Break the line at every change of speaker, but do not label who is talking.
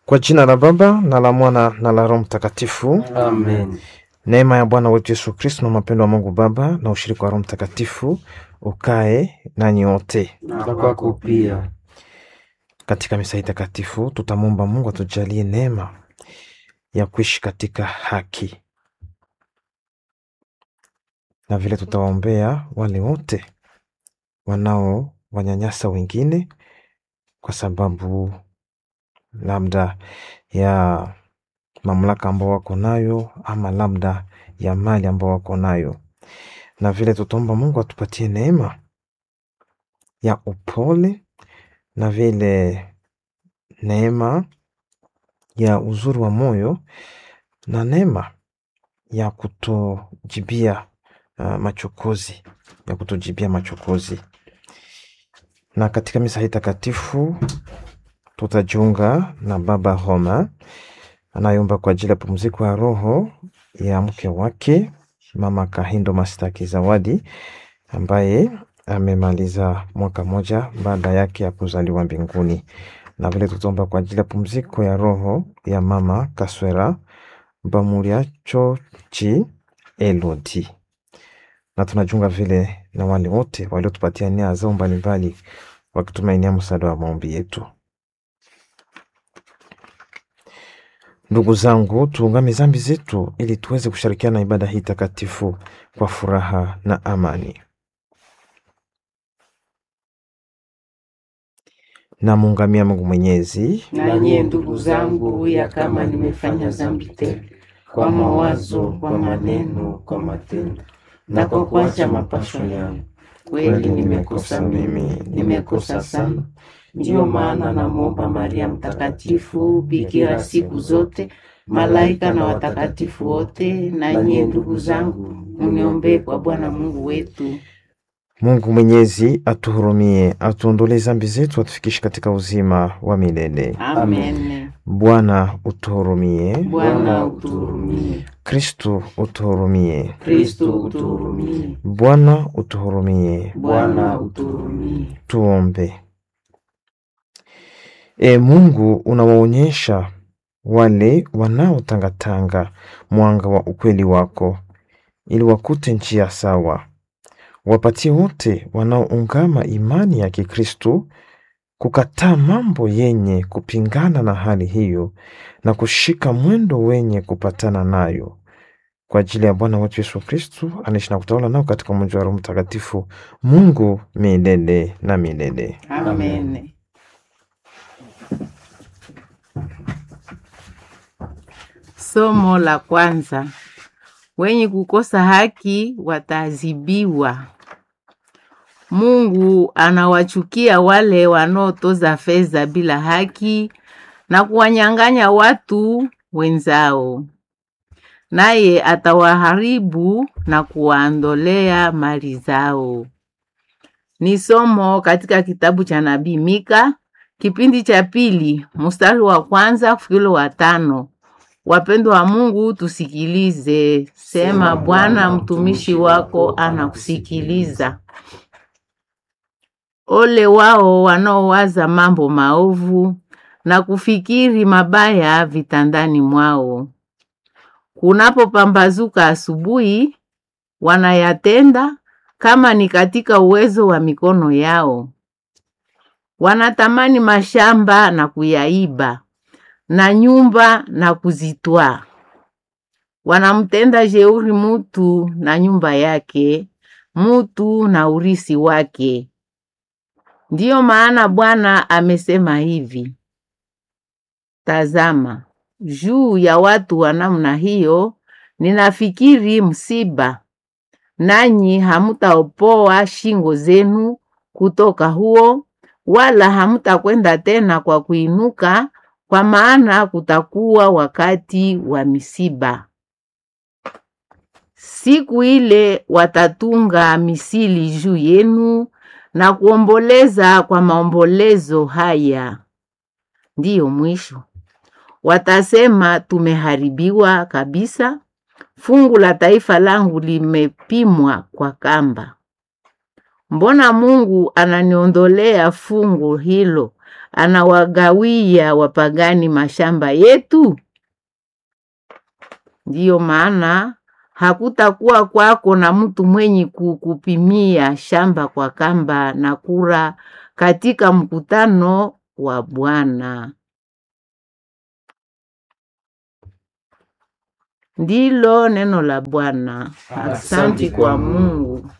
Kwa jina la Baba na la Mwana na la Roho Mtakatifu.
Amen.
Neema ya Bwana wetu Yesu Kristo na mapendo wa Mungu Baba na ushirika wa Roho Mtakatifu ukae nanyi wote.
Na kwako pia.
Katika misa hii takatifu tutamwomba Mungu atujalie neema ya kuishi katika haki, na vile tutawaombea wale wote wanao wanyanyasa wengine kwa sababu labda ya mamlaka ambao wako nayo ama labda ya mali ambao wako nayo, na vile tutaomba Mungu atupatie neema ya upole na vile neema ya uzuri wa moyo na neema ya kutojibia uh, machokozi ya kutojibia machokozi. Na katika misa hii takatifu tutajiunga na Baba Roma anayeomba kwa ajili ya pumziko ya roho ya mke wake Mama Kahindo Mastaki Zawadi ambaye amemaliza mwaka moja baada yake ya kuzaliwa mbinguni, na vile tutaomba kwa ajili ya pumziko ya roho ya Mama Kaswera Bamuriacho Chi Elodi, na tunajiunga vile na wale wote waliotupatia nia zao mbalimbali wakitumainia msaada wa maombi yetu. Ndugu zangu, tuungame zambi zetu ili tuweze kushirikiana na ibada hii takatifu kwa furaha na amani. Namuungamia Mungu Mwenyezi
Na nyie ndugu zangu, ya kama nimefanya dhambi tele kwa mawazo, kwa maneno, kwa matendo na kwa kuacha mapasho yangu, kweli nimekosa mimi, nimekosa sana. Ndiyo maana namwomba Maria Mtakatifu, bikira siku zote, malaika na watakatifu wote, na nyie ndugu zangu, muniombee kwa Bwana Mungu wetu.
Mungu Mwenyezi atuhurumie, atuondolee zambi zetu, atufikishe katika uzima wa milele.
Amen.
Bwana utuhurumie.
Bwana utuhurumie.
Kristu utuhurumie.
Kristo utuhurumie.
Bwana utuhurumie.
Bwana utuhurumie.
Tuombe. E Mungu, unawaonyesha wale wanaotangatanga mwanga wa ukweli wako, ili wakute njia sawa. Wapatie wote wanaoungama imani ya Kikristo kukataa mambo yenye kupingana na hali hiyo na kushika mwendo wenye kupatana nayo, kwa ajili ya Bwana wetu Yesu Kristo anaishi na kutawala nao katika umoja wa Roho Mtakatifu, Mungu milele na milele.
Amen.
Somo la kwanza. Wenye kukosa haki wataadhibiwa. Mungu anawachukia wale wanaotoza fedha bila haki na kuwanyang'anya watu wenzao, naye atawaharibu na kuwaondolea mali zao. Ni somo katika kitabu cha nabii Mika kipindi cha pili mstari wa kwanza kufikilo wa tano. Wapendwa wa Mungu, tusikilize. Sema, Bwana mtumishi wako anakusikiliza. Ole wao wanaowaza mambo maovu na kufikiri mabaya vitandani mwao. Kunapopambazuka asubuhi, wanayatenda kama ni katika uwezo wa mikono yao. Wanatamani mashamba na kuyaiba na nyumba na kuzitwaa. Wanamtenda jeuri mutu na nyumba yake, mutu na urisi wake. Ndiyo maana Bwana amesema hivi: Tazama, juu ya watu wa namna hiyo ninafikiri msiba, nanyi hamutaopoa shingo zenu kutoka huo, wala hamutakwenda tena kwa kuinuka, kwa maana kutakuwa wakati wa misiba. Siku ile watatunga misili juu yenu na kuomboleza kwa maombolezo haya. Ndiyo mwisho. Watasema, tumeharibiwa kabisa, fungu la taifa langu limepimwa kwa kamba. Mbona Mungu ananiondolea fungu hilo anawagawia wapagani mashamba yetu? Ndiyo maana hakutakuwa kwako na mtu mwenye kukupimia shamba kwa kamba na kura katika mkutano wa Bwana. Ndilo neno la Bwana. Asante kwa Mungu.